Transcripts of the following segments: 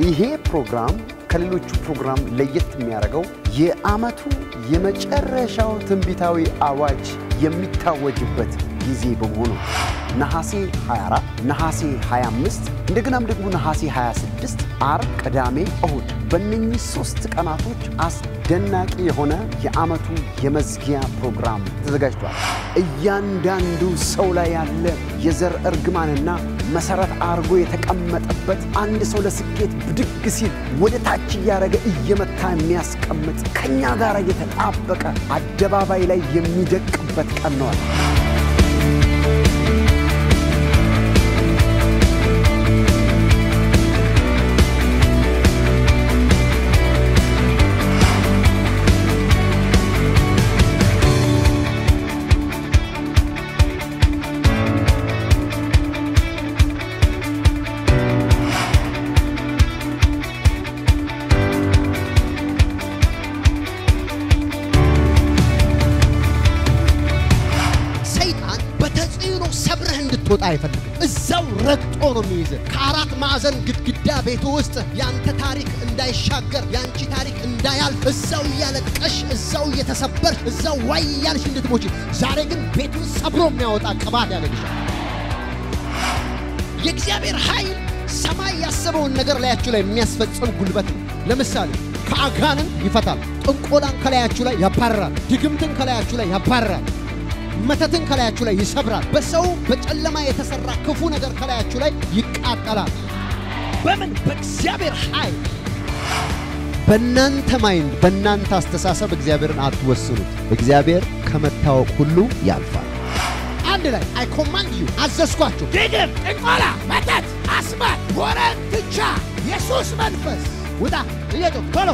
ይሄ ፕሮግራም ከሌሎቹ ፕሮግራም ለየት የሚያደርገው የዓመቱ የመጨረሻው ትንቢታዊ አዋጅ የሚታወጅበት ጊዜ በመሆኑ ነሐሴ 24፣ ነሐሴ 25 እንደገናም ደግሞ ነሐሴ 26 አርብ፣ ቅዳሜ፣ እሁድ በእነኚህ ሶስት ቀናቶች አስደናቂ የሆነ የዓመቱ የመዝጊያ ፕሮግራም ተዘጋጅቷል። እያንዳንዱ ሰው ላይ ያለ የዘር እርግማንና መሰረት አድርጎ የተቀመጠበት አንድ ሰው ለስኬት ብድግ ሲል ወደ ታች እያደረገ እየመታ የሚያስቀምጥ ከኛ ጋር የተጣበቀ አደባባይ ላይ የሚደቅበት ቀን ነዋል። ሰይጣን በተጽዕኖ ሰብረህ እንድትወጣ አይፈልግም። እዛው ረግጦ ነው የሚይዝህ። ከአራት ማዕዘን ግድግዳ ቤቱ ውስጥ ያንተ ታሪክ እንዳይሻገር፣ ያንቺ ታሪክ እንዳያልፍ እዛው እያለቀሽ፣ እዛው እየተሰበርሽ፣ እዛው ዋይ እያልሽ እንድትሞች። ዛሬ ግን ቤቱን ሰብሮ የሚያወጣ ቅባት ያደርግሻል። የእግዚአብሔር ኃይል ሰማይ ያሰበውን ነገር ላያችሁ ላይ የሚያስፈጽም ጉልበት ነው። ለምሳሌ ከአጋንን ይፈታል። ጥንቆላን ከላያችሁ ላይ ያባርራል። ድግምትን ከላያችሁ ላይ ያባርራል። መተትን ከላያችሁ ላይ ይሰብራል። በሰው በጨለማ የተሰራ ክፉ ነገር ከላያችሁ ላይ ይቃጠላል። በምን? በእግዚአብሔር ኃይል። በእናንተ ማይንድ፣ በእናንተ አስተሳሰብ እግዚአብሔርን አትወስኑት። እግዚአብሔር ከመታወቅ ሁሉ ያልፋል። አንድ ላይ አይ ኮማንድ ዩ አዘዝኳችሁ። ድግም፣ ጥንቆላ፣ መተት፣ አስማት፣ ወረት፣ ትቻ፣ የሱስ መንፈስ ውጣ! እየጮህ ቶሎ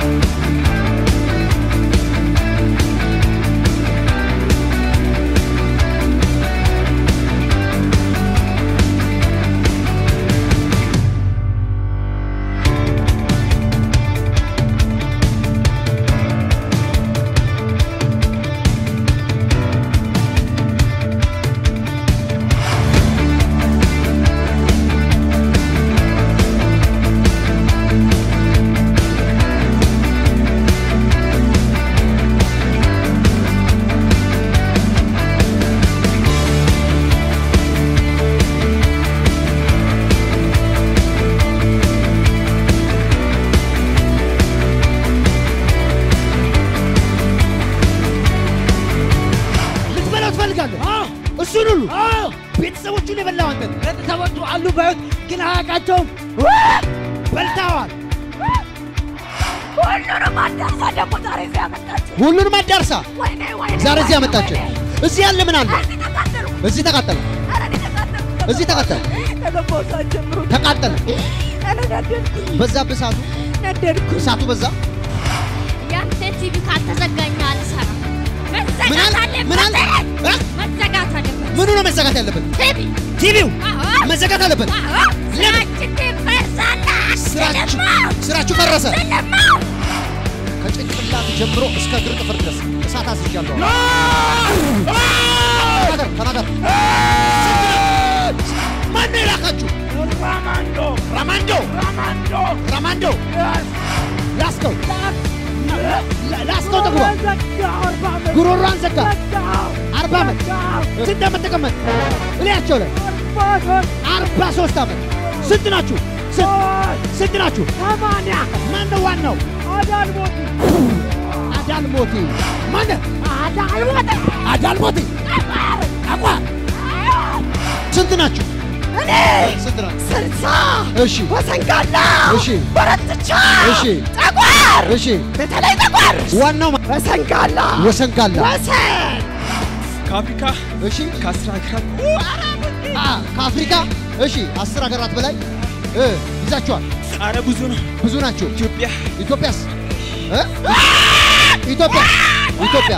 ልትበላው ትፈልጋለህ? እሱን ሁሉ ቤተሰቦቹን የበላው አንተ ነህ። ቤተሰቦቹ አሉ በሕይወት ግን አያውቃቸውም። በልተዋል። ሁሉንም አዳርሳ ደግሞ ዛሬ እዚህ ያመጣችው። ሁሉንም አዳርሳ ወይኔ ወይኔ ዛሬ እዚህ ወይኔ፣ ያመጣችን። ወይኔ። እዚህ ያለ ምን አለ? እዚህ ተቃጠልኩ። እዚህ ተቃጠለ፣ ኧረ እኔ ተቃጠልኩ። እዚህ ተቃጠለ፣ ከገባሁ ሰዓት ጀምሮ ተቃጠለ። ኧረ ነደድኩኝ፣ በዛብህ እሳቱ፣ ነደድኩ። እሳቱ በዛ። ያንተ ቲቪ ካልተዘጋኝ አልሰራም። ምን መዘጋት አለ? ምን አለ? አለበት። እ? መዘጋት አለበት። ምኑ ነው መዘጋት ያለበት? ቲቪ ቲቪው አዎ፣ መዘጋት አለበት። አዎ፣ ስራችን ትፈርሳለህ። ስራችሁ ስለማው፣ ስራችሁ ፈረሰ። ስለማው። ከጭንቅላት ጀምሮ እስከ እግር ጥፍር ድረስ እሳት አስይዣለሁ። ተናገር ተናገር። ማን ነው የላካችሁ? ራማንዶ ራማንዶ ራማንዶ ራማንዶ ላስከው ላ- ላስከው ጥፍሯ ዘጋው አርባ ዓመት ጉሮሯን ዘጋ። ዘጋው አርባ ዓመት ዘጋው ስንት ዓመት ተቀመጥ? እላያቸው ላይ አርባ ሶስት አርባ ሶስት ዓመት ስንት ናችሁ? ስንት ስንት ናችሁ? ሰማንያ ማን ነው ዋናው? አዳልሞቲ አዳልሞቲ ማን? አዳልሞት አዳልሞቲ አቋ ስንት ናችሁ? እኔ ስንት ናችሁ? ስልሳ እሺ ወሰንጋላ እሺ በረትቻ እሺ ጠቋር እሺ በተለይ ጠቋር ዋናው ማ- ወሰንጋላ ወሰንጋላ ወሰን ከአፍሪካ እሺ ከአስር ሀገራት አ ከአፍሪካ እሺ አስር ሀገራት በላይ እ ይዛችኋል። ኧረ ብዙ ነው። ብዙ ናቸው። ኢትዮጵያ ኢትዮጵያስ እ? ኢትዮጵያ ኢትዮጵያ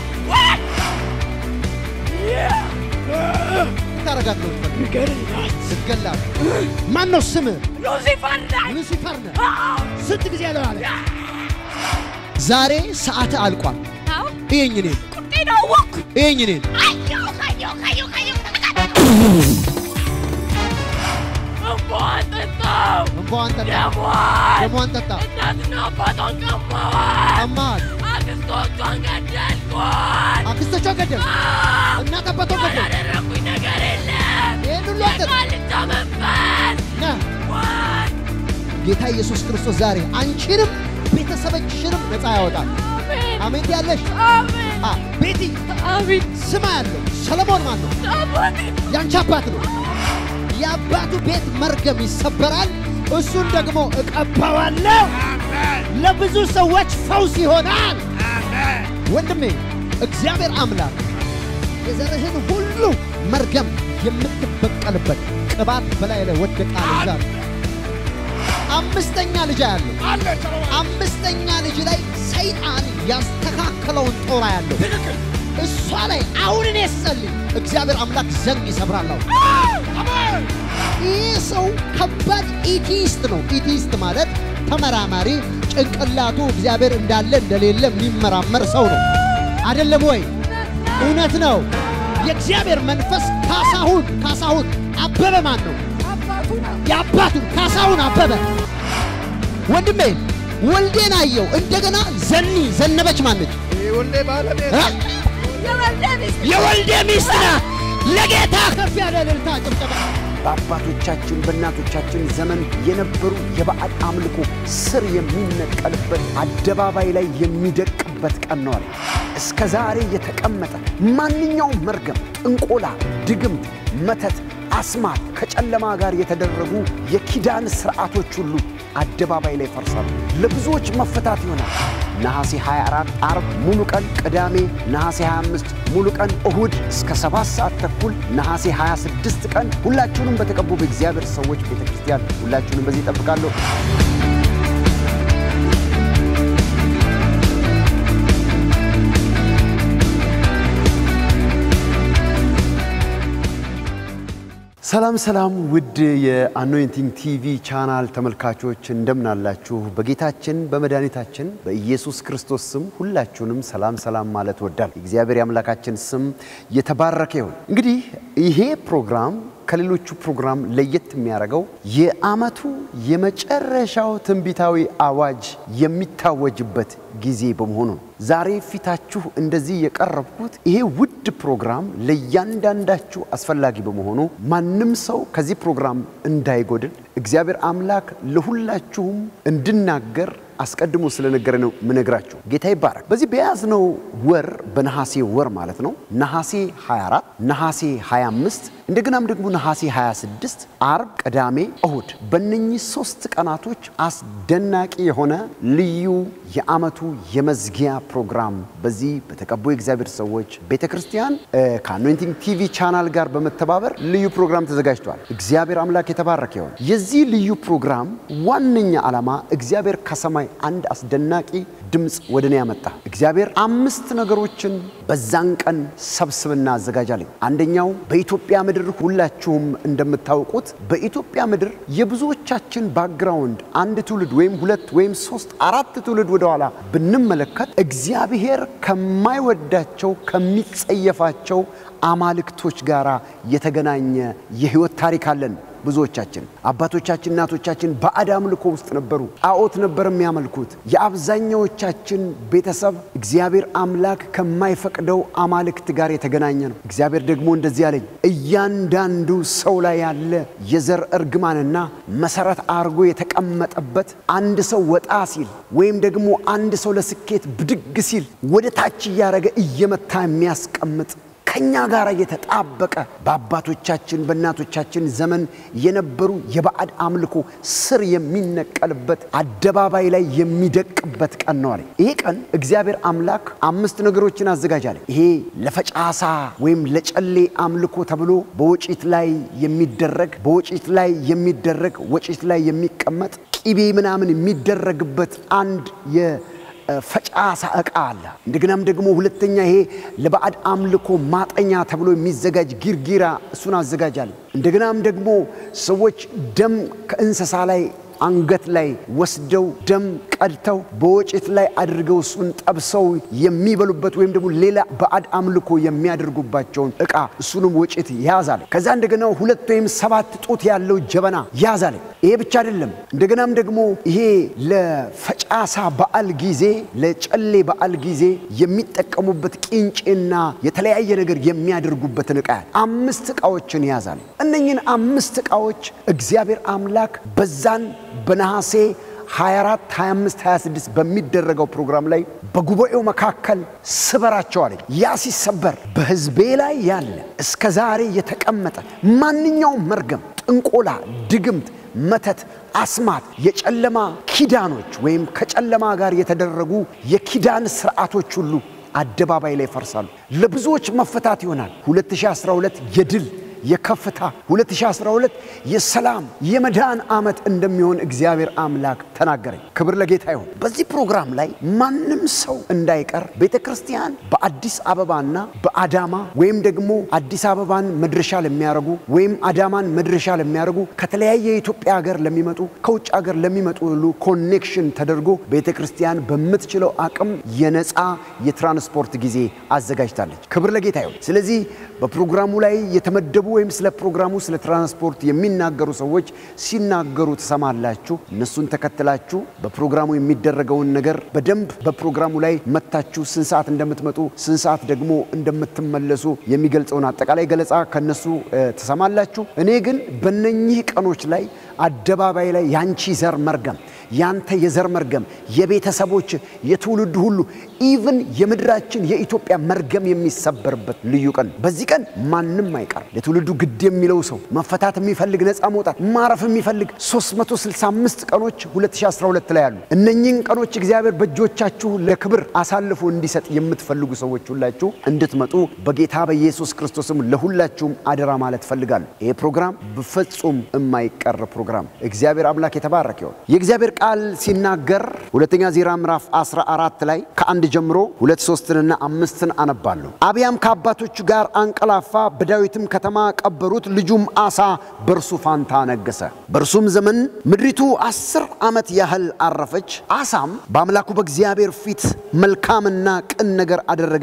ታረጋት ነው ስትገላት። ማን ነው ስምህ? ሉሲፈር ነኝ። ሉሲፈር ነህ። ስንት ጊዜ ያለው አለ ዛሬ ሰዓት አልቋል። አዎ፣ እየኝ እኔን ቁጤን አወቅኩ። እየኝ እኔን አየሁ አየሁ አየሁ አየሁ እምቧ እንባዋን ጠጣ፣ ደሟን ደሟን ጠጣ። እናትና አባቷን ቀማዋል። ቀማት፣ አክስቶቿን ገደልኳት። አክስቶቿ ገደል፣ እናት አባቷ ገደል። ያደረኩኝ ነገር የለም። ይህን ሁሉ አጥር የቃልቻ መንፈስ ና ዋይ ጌታ ኢየሱስ ክርስቶስ ዛሬ አንቺንም ቤተሰቦችሽንም ነፃ ያወጣል። አሜን አሜን ያለሽ አሜን አ ቤቲ አሜን ስማ ያለው ሰለሞን ማን ነው? አባቴ ያንቺ አባት ነው። የአባቱ ቤት መርገም ይሰበራል። እሱን ደግሞ እቀባዋለሁ። ለብዙ ሰዎች ፈውስ ይሆናል። ወንድሜ እግዚአብሔር አምላክ የዘርህን ሁሉ መርገም የምትበቀልበት ቅባት በላይ ላይ ወደቃል። ዛሬ አምስተኛ ልጅ ያለው አምስተኛ ልጅ ላይ ሰይጣን ያስተካከለውን ጦር ያለው እሷ ላይ አሁን እኔ ስጸልይ እግዚአብሔር አምላክ ዘንግ ይሰብራለሁ። ይህ ሰው ከባድ ኢቲስት ነው። ኢቲስት ማለት ተመራማሪ፣ ጭንቅላቱ እግዚአብሔር እንዳለ እንደሌለ የሚመራመር ሰው ነው። አይደለም ወይ? እውነት ነው። የእግዚአብሔር መንፈስ ካሳሁን ካሳሁን አበበ ማን ነው? የአባቱን ካሳሁን አበበ ወንድሜ ወልዴን አየው። እንደገና ዘኒ ዘነበች ማነች? እ? የወልዴ ሚስት ናት። ለጌታ ከፍ ያለ እልልታ ጭብጨባ። በአባቶቻችን በእናቶቻችን ዘመን የነበሩ የባዕድ አምልኮ ስር የሚነቀልበት አደባባይ ላይ የሚደቅበት ቀን ነው አለ። እስከ ዛሬ የተቀመጠ ማንኛውም መርገም፣ ጥንቆላ፣ ድግምት፣ መተት፣ አስማት ከጨለማ ጋር የተደረጉ የኪዳን ስርዓቶች ሁሉ አደባባይ ላይ ይፈርሳሉ። ለብዙዎች መፈታት ይሆናል። ነሐሴ 24 አርብ ሙሉ ቀን፣ ቅዳሜ ነሐሴ 25 ሙሉ ቀን፣ እሁድ እስከ 7 ሰዓት ተኩል፣ ነሐሴ 26 ቀን ሁላችሁንም በተቀቡ በእግዚአብሔር ሰዎች ቤተ ክርስቲያን ሁላችሁንም በዚህ እጠብቃለሁ። ሰላም ሰላም፣ ውድ የአኖይንቲንግ ቲቪ ቻናል ተመልካቾች እንደምን አላችሁ? በጌታችን በመድኃኒታችን በኢየሱስ ክርስቶስ ስም ሁላችሁንም ሰላም ሰላም ማለት ወዳል። የእግዚአብሔር የአምላካችን ስም የተባረከ ይሁን። እንግዲህ ይሄ ፕሮግራም ከሌሎቹ ፕሮግራም ለየት የሚያደርገው የዓመቱ የመጨረሻው ትንቢታዊ አዋጅ የሚታወጅበት ጊዜ በመሆኑ ነው። ዛሬ ፊታችሁ እንደዚህ የቀረብኩት ይሄ ውድ ፕሮግራም ለእያንዳንዳችሁ አስፈላጊ በመሆኑ ማንም ሰው ከዚህ ፕሮግራም እንዳይጎድል እግዚአብሔር አምላክ ለሁላችሁም እንድናገር አስቀድሞ ስለነገረ ነው ምነግራችሁ። ጌታ ይባረክ። በዚህ በያዝነው ወር በነሐሴ ወር ማለት ነው ነሐሴ 24 ነሐሴ 25 እንደገናም ደግሞ ነሐሴ 26 አርብ፣ ቅዳሜ፣ እሁድ በእነኚህ ሶስት ቀናቶች አስደናቂ የሆነ ልዩ የዓመቱ የመዝጊያ ፕሮግራም በዚህ በተቀቡ የእግዚአብሔር ሰዎች ቤተ ክርስቲያን ከአኖይንቲንግ ቲቪ ቻናል ጋር በመተባበር ልዩ ፕሮግራም ተዘጋጅቷል። እግዚአብሔር አምላክ የተባረከ ይሆን። የዚህ ልዩ ፕሮግራም ዋነኛ ዓላማ እግዚአብሔር ከሰማይ አንድ አስደናቂ ድምፅ ወደ እኔ ያመጣ። እግዚአብሔር አምስት ነገሮችን በዛን ቀን ሰብስብና አዘጋጃለኝ። አንደኛው በኢትዮጵያ ምድር ሁላችሁም እንደምታውቁት በኢትዮጵያ ምድር የብዙዎቻችን ባክግራውንድ አንድ ትውልድ ወይም ሁለት ወይም ሶስት አራት ትውልድ ወደኋላ ብንመለከት እግዚአብሔር ከማይወዳቸው ከሚጸየፋቸው አማልክቶች ጋር የተገናኘ የህይወት ታሪክ አለን። ብዙዎቻችን አባቶቻችን እናቶቻችን ባዕድ አምልኮ ውስጥ ነበሩ። ጣዖት ነበር የሚያመልኩት። የአብዛኛዎቻችን ቤተሰብ እግዚአብሔር አምላክ ከማይፈቅደው አማልክት ጋር የተገናኘ ነው። እግዚአብሔር ደግሞ እንደዚህ አለኝ፣ እያንዳንዱ ሰው ላይ ያለ የዘር እርግማንና መሰረት አድርጎ የተቀመጠበት አንድ ሰው ወጣ ሲል ወይም ደግሞ አንድ ሰው ለስኬት ብድግ ሲል ወደ ታች እያደረገ እየመታ የሚያስቀምጥ ከኛ ጋር የተጣበቀ በአባቶቻችን በእናቶቻችን ዘመን የነበሩ የባዕድ አምልኮ ስር የሚነቀልበት አደባባይ ላይ የሚደቅበት ቀን ነው አለ። ይሄ ቀን እግዚአብሔር አምላክ አምስት ነገሮችን አዘጋጃለ። ይሄ ለፈጫሳ ወይም ለጨሌ አምልኮ ተብሎ በወጪት ላይ የሚደረግ በወጪት ላይ የሚደረግ ወጪት ላይ የሚቀመጥ ቂቤ ምናምን የሚደረግበት አንድ የ ፈጫሳ ዕቃ አለ። እንደገናም ደግሞ ሁለተኛ ይሄ ለባዕድ አምልኮ ማጠኛ ተብሎ የሚዘጋጅ ጊርጊራ እሱን አዘጋጃለሁ። እንደገናም ደግሞ ሰዎች ደም ከእንስሳ ላይ አንገት ላይ ወስደው ደም ቀድተው በወጭት ላይ አድርገው እሱን ጠብሰው የሚበሉበት ወይም ደግሞ ሌላ ባዕድ አምልኮ የሚያደርጉባቸውን ዕቃ እሱንም ወጭት ያዛለ። ከዛ እንደገና ሁለት ወይም ሰባት ጡት ያለው ጀበና ያዛለ። ይሄ ብቻ አይደለም። እንደገናም ደግሞ ይሄ ለፈጫሳ በዓል ጊዜ ለጨሌ በዓል ጊዜ የሚጠቀሙበት ቂንጬና የተለያየ ነገር የሚያደርጉበትን ዕቃ አምስት ዕቃዎችን ያዛል። እነኝን አምስት ዕቃዎች እግዚአብሔር አምላክ በዛን በነሐሴ 24 25 26 በሚደረገው ፕሮግራም ላይ በጉባኤው መካከል ስበራቸው አለኝ። ያ ሲሰበር በሕዝቤ ላይ ያለ እስከ ዛሬ የተቀመጠ ማንኛውም መርገም፣ ጥንቆላ፣ ድግምት፣ መተት፣ አስማት፣ የጨለማ ኪዳኖች ወይም ከጨለማ ጋር የተደረጉ የኪዳን ስርዓቶች ሁሉ አደባባይ ላይ ይፈርሳሉ። ለብዙዎች መፈታት ይሆናል። 2012 የድል የከፍታ 2012 የሰላም የመዳን ዓመት እንደሚሆን እግዚአብሔር አምላክ ተናገረኝ። ክብር ለጌታ ይሁን። በዚህ ፕሮግራም ላይ ማንም ሰው እንዳይቀር ቤተ ክርስቲያን በአዲስ አበባና በአዳማ ወይም ደግሞ አዲስ አበባን መድረሻ ለሚያደርጉ ወይም አዳማን መድረሻ ለሚያደርጉ ከተለያየ የኢትዮጵያ ሀገር ለሚመጡ ከውጭ ሀገር ለሚመጡ ሁሉ ኮኔክሽን ተደርጎ ቤተ ክርስቲያን በምትችለው አቅም የነፃ የትራንስፖርት ጊዜ አዘጋጅታለች። ክብር ለጌታ ይሁን። ስለዚህ በፕሮግራሙ ላይ የተመደቡ ወይም ስለ ፕሮግራሙ ስለ ትራንስፖርት የሚናገሩ ሰዎች ሲናገሩ ትሰማላችሁ። እነሱን ተከትላችሁ በፕሮግራሙ የሚደረገውን ነገር በደንብ በፕሮግራሙ ላይ መታችሁ ስንት ሰዓት እንደምትመጡ ስንት ሰዓት ደግሞ እንደምትመለሱ የሚገልጸውን አጠቃላይ ገለጻ ከነሱ እ፣ ትሰማላችሁ። እኔ ግን በነኚህ ቀኖች ላይ አደባባይ ላይ ያንቺ ዘር መርገም ያንተ የዘር መርገም የቤተሰቦች የትውልድ ሁሉ ኢቭን የምድራችን የኢትዮጵያ መርገም የሚሰበርበት ልዩ ቀን። በዚህ ቀን ማንም አይቀርም። ለትውልዱ ግድ የሚለው ሰው መፈታት የሚፈልግ ነፃ መውጣት ማረፍ የሚፈልግ 365 ቀኖች 2012 ላይ አሉ። እነኚህን ቀኖች እግዚአብሔር በእጆቻችሁ ለክብር አሳልፎ እንዲሰጥ የምትፈልጉ ሰዎች ሁላችሁ እንድትመጡ በጌታ በኢየሱስ ክርስቶስም ለሁላችሁም አደራ ማለት ፈልጋለሁ። ይሄ ፕሮግራም በፍጹም የማይቀር ፕሮግራም። እግዚአብሔር አምላክ የተባረከ ይሁን። የእግዚአብሔር ቃል ሲናገር ሁለተኛ ዜና ምዕራፍ 14 ላይ ከአንድ ጀምሮ ሁለት ሶስትንና አምስትን አነባለሁ። አብያም ከአባቶቹ ጋር አንቀላፋ፣ በዳዊትም ከተማ ቀበሩት። ልጁም አሳ በእርሱ ፋንታ ነገሰ። በእርሱም ዘመን ምድሪቱ አስር ዓመት ያህል አረፈች። አሳም በአምላኩ በእግዚአብሔር ፊት መልካምና ቅን ነገር አደረገ።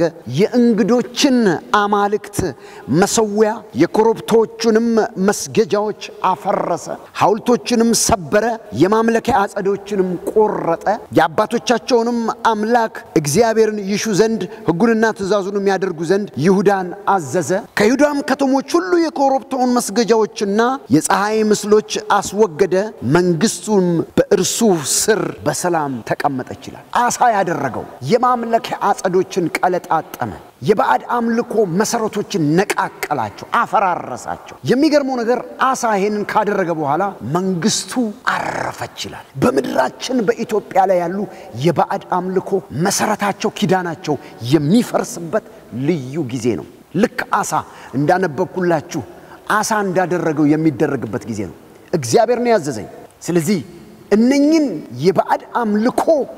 የእንግዶችን አማልክት መሰዊያ፣ የኮረብቶቹንም መስገጃዎች አፈረሰ፣ ሐውልቶችንም ሰበረ፣ የማምለኪያ አጸዶችንም ቆረጠ። የአባቶቻቸውንም አምላክ እግዚአብሔርን ይሹ ዘንድ ሕጉንና ትእዛዙንም ያደርጉ ዘንድ ይሁዳን አዘዘ። ከይሁዳም ከተሞች ሁሉ የኮረብታውን መስገጃዎችና የፀሐይ ምስሎች አስወገደ። መንግስቱም በእርሱ ስር በሰላም ተቀመጠች ይላል። አሳ ያደረገው የማምለኪያ አጸዶችን ቀለጣጠመ። የባዕድ አምልኮ መሰረቶችን ነቃቀላቸው፣ አፈራረሳቸው። የሚገርመው ነገር አሳ ይሄንን ካደረገ በኋላ መንግስቱ አረፈች ይላል። በምድራችን በኢትዮጵያ ላይ ያሉ የባዕድ አምልኮ መሰረታቸው፣ ኪዳናቸው የሚፈርስበት ልዩ ጊዜ ነው። ልክ አሳ እንዳነበብኩላችሁ አሳ እንዳደረገው የሚደረግበት ጊዜ ነው። እግዚአብሔር ነው ያዘዘኝ። ስለዚህ እነኝን የባዕድ አምልኮ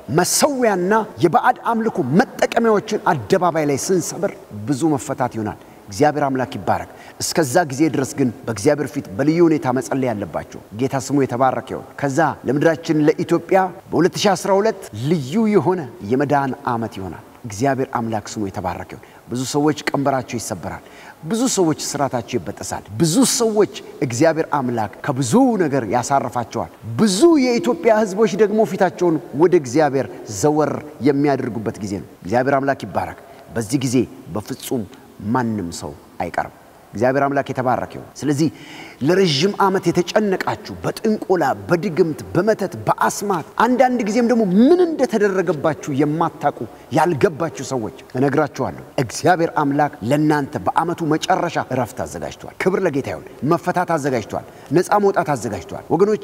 መሰዊያና የባዕድ አምልኮ መጠቀሚያዎችን አደባባይ ላይ ስንሰብር ብዙ መፈታት ይሆናል። እግዚአብሔር አምላክ ይባረክ። እስከዛ ጊዜ ድረስ ግን በእግዚአብሔር ፊት በልዩ ሁኔታ መጸለይ ያለባቸው ጌታ ስሙ የተባረከ ይሁን። ከዛ ለምድራችን ለኢትዮጵያ በ2012 ልዩ የሆነ የመዳን ዓመት ይሆናል። እግዚአብሔር አምላክ ስሙ የተባረከ ይሁን። ብዙ ሰዎች ቀንበራቸው ይሰበራል። ብዙ ሰዎች ስራታቸው ይበጠሳል። ብዙ ሰዎች እግዚአብሔር አምላክ ከብዙ ነገር ያሳርፋቸዋል። ብዙ የኢትዮጵያ ሕዝቦች ደግሞ ፊታቸውን ወደ እግዚአብሔር ዘወር የሚያደርጉበት ጊዜ ነው። እግዚአብሔር አምላክ ይባረክ። በዚህ ጊዜ በፍጹም ማንም ሰው አይቀርም። እግዚአብሔር አምላክ የተባረከ ይሁን። ስለዚህ ለረዥም ዓመት የተጨነቃችሁ በጥንቆላ፣ በድግምት፣ በመተት፣ በአስማት አንዳንድ ጊዜም ደግሞ ምን እንደተደረገባችሁ የማታውቁ ያልገባችሁ ሰዎች እነግራችኋለሁ። እግዚአብሔር አምላክ ለእናንተ በዓመቱ መጨረሻ እረፍት አዘጋጅቷል። ክብር ለጌታ ይሁን። መፈታት አዘጋጅቷል። ነፃ መውጣት አዘጋጅቷል። ወገኖቼ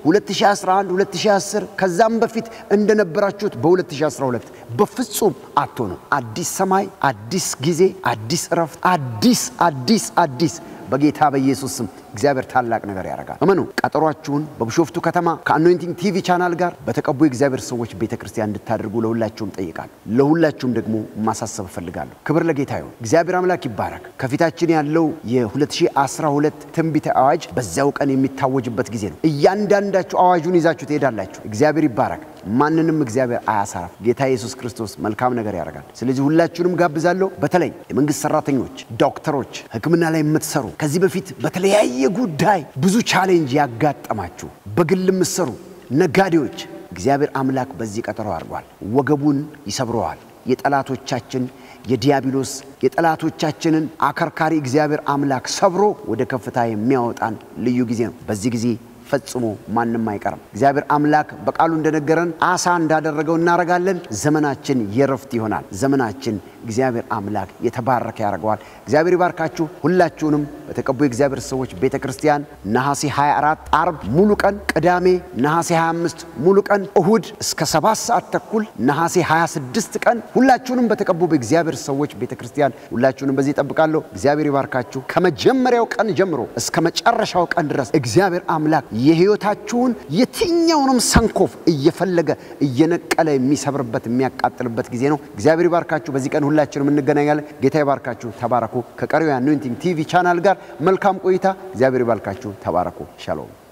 2011 2010 ከዛም በፊት እንደነበራችሁት በ2012 በፍጹም አትሆኑ። አዲስ ሰማይ፣ አዲስ ጊዜ፣ አዲስ እረፍት፣ አዲስ አዲስ አዲስ በጌታ በኢየሱስ ስም እግዚአብሔር ታላቅ ነገር ያደርጋል። እመኑ። ቀጠሯችሁን በቢሾፍቱ ከተማ ከአኖይንቲንግ ቲቪ ቻናል ጋር በተቀቡ የእግዚአብሔር ሰዎች ቤተ ክርስቲያን እንድታደርጉ ለሁላችሁም ጠይቃለሁ። ለሁላችሁም ደግሞ ማሳሰብ እፈልጋለሁ። ክብር ለጌታ ይሁን። እግዚአብሔር አምላክ ይባረክ። ከፊታችን ያለው የ2012 ትንቢተ አዋጅ በዚያው ቀን የሚታወጅበት ጊዜ ነው። እያንዳንዳችሁ አዋጁን ይዛችሁ ትሄዳላችሁ። እግዚአብሔር ይባረክ። ማንንም እግዚአብሔር አያሳርፍ። ጌታ ኢየሱስ ክርስቶስ መልካም ነገር ያደርጋል። ስለዚህ ሁላችሁንም ጋብዛለሁ። በተለይ የመንግስት ሰራተኞች፣ ዶክተሮች፣ ሕክምና ላይ የምትሰሩ ከዚህ በፊት በተለያየ ጉዳይ ብዙ ቻሌንጅ ያጋጠማችሁ በግል የምትሰሩ ነጋዴዎች፣ እግዚአብሔር አምላክ በዚህ ቀጠሮ አድርጓል። ወገቡን ይሰብረዋል። የጠላቶቻችን የዲያብሎስ የጠላቶቻችንን አከርካሪ እግዚአብሔር አምላክ ሰብሮ ወደ ከፍታ የሚያወጣን ልዩ ጊዜ ነው። በዚህ ጊዜ ፈጽሞ ማንም አይቀርም። እግዚአብሔር አምላክ በቃሉ እንደነገረን አሳ እንዳደረገው እናደርጋለን። ዘመናችን የረፍት ይሆናል። ዘመናችን እግዚአብሔር አምላክ የተባረከ ያደርገዋል። እግዚአብሔር ይባርካችሁ። ሁላችሁንም በተቀቡ የእግዚአብሔር ሰዎች ቤተ ክርስቲያን ነሐሴ 24 አርብ ሙሉ ቀን፣ ቅዳሜ ነሐሴ 25 ሙሉ ቀን፣ እሁድ እስከ ሰባት ሰዓት ተኩል ነሐሴ 26 ቀን ሁላችሁንም በተቀቡ በእግዚአብሔር ሰዎች ቤተ ክርስቲያን ሁላችሁንም በዚህ እጠብቃለሁ። እግዚአብሔር ይባርካችሁ። ከመጀመሪያው ቀን ጀምሮ እስከ መጨረሻው ቀን ድረስ እግዚአብሔር አምላክ የሕይወታችሁን የትኛውንም ሰንኮፍ እየፈለገ እየነቀለ የሚሰብርበት የሚያቃጥልበት ጊዜ ነው። እግዚአብሔር ይባርካችሁ። በዚህ ቀን ሁላችንም እንገናኛለን። ጌታ ይባርካችሁ። ተባረኩ። ከቀሪው የአኖይንቲንግ ቲቪ ቻናል ጋር መልካም ቆይታ። እግዚአብሔር ይባርካችሁ። ተባረኩ። ሻሎም